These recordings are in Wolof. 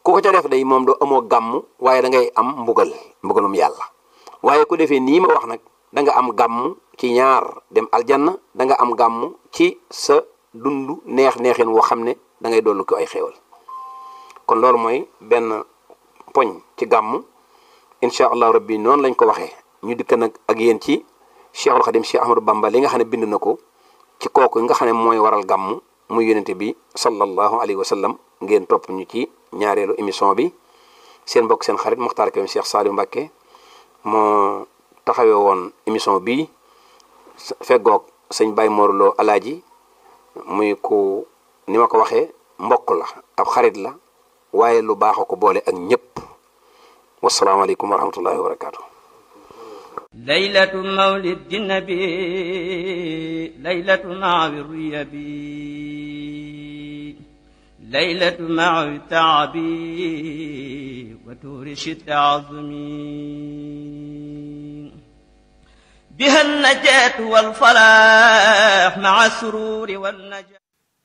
ku ko ca def day moom doo amoo gàmm waaye da ngay am mbugal mbugalum yàlla waaye ku defee nii ma wax nag da nga am gàmm ci ñaar dem aljanna da nga am gàmm ci sa dund neex neexin woo xam ne da ngay dollu ko ay xéewal kon loolu mooy benn poñ ci gàmm incha allah rabbi noonu lañ ko waxee ñu dikk nag ak yéen ci cheikhul xadim cheikh ahmadou bamba li nga xam ne bind na ko ci kooku nga xam ne mooy waral gàmm muy yonente bi sallallahu alayhi wa sallam ngeen topp ñu ci ñaareelu émission bi seen mbokk seen xarit Muxtaar Kébé Cheikh Saliou Mbacké moo taxawee woon émission bi feggoog sëñ Baye Morlo alaaji muy ku ni ma ko waxee mbokk la ab xarit la waaye lu baax a ko boole ak ñëpp wasalaamaaleykum wa rahmatullahi wa barakaatu. ليلة مولد النبي ليلة مع الريبي ليلة مع التعب وتورش التعظم بها النجاة والفلاح مع السرور والنجاة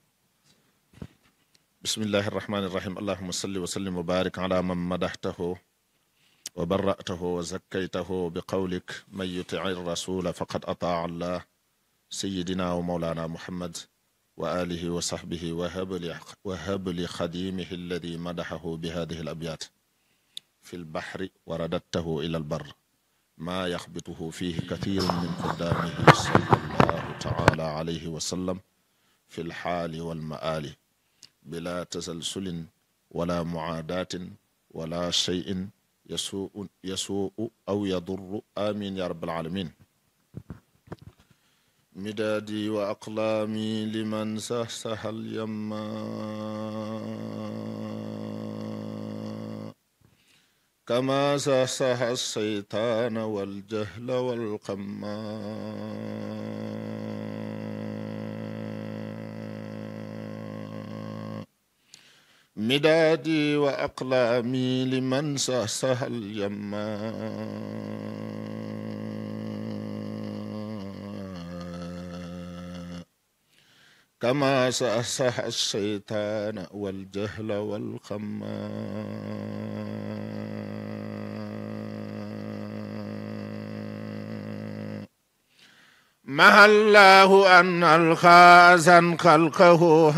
بسم الله الرحمن الرحيم اللهم صل وسلم وبارك على من مدحته وبرأته وزكيته بقولك من يطع الرسول فقد أطاع الله سيدنا ومولانا محمد وآله وصحبه وهب لي وهب لخديمه الذي مدحه بهذه الأبيات في البحر ورددته إلى البر ما يخبطه فيه كثير من قدامه صلى الله تعالى عليه وسلم في الحال والمآل بلا تسلسل ولا معاداة ولا شيء يسوء يسوء أو يضر آمين يا رب العالمين مدادي وأقلامي لمن سهسه اليما كما سهسه الشيطان والجهل والقما مدادي وأقلامي لمن سهسه اليما كما سهسه الشيطان والجهل والخما مع الله أن الخازن خلقه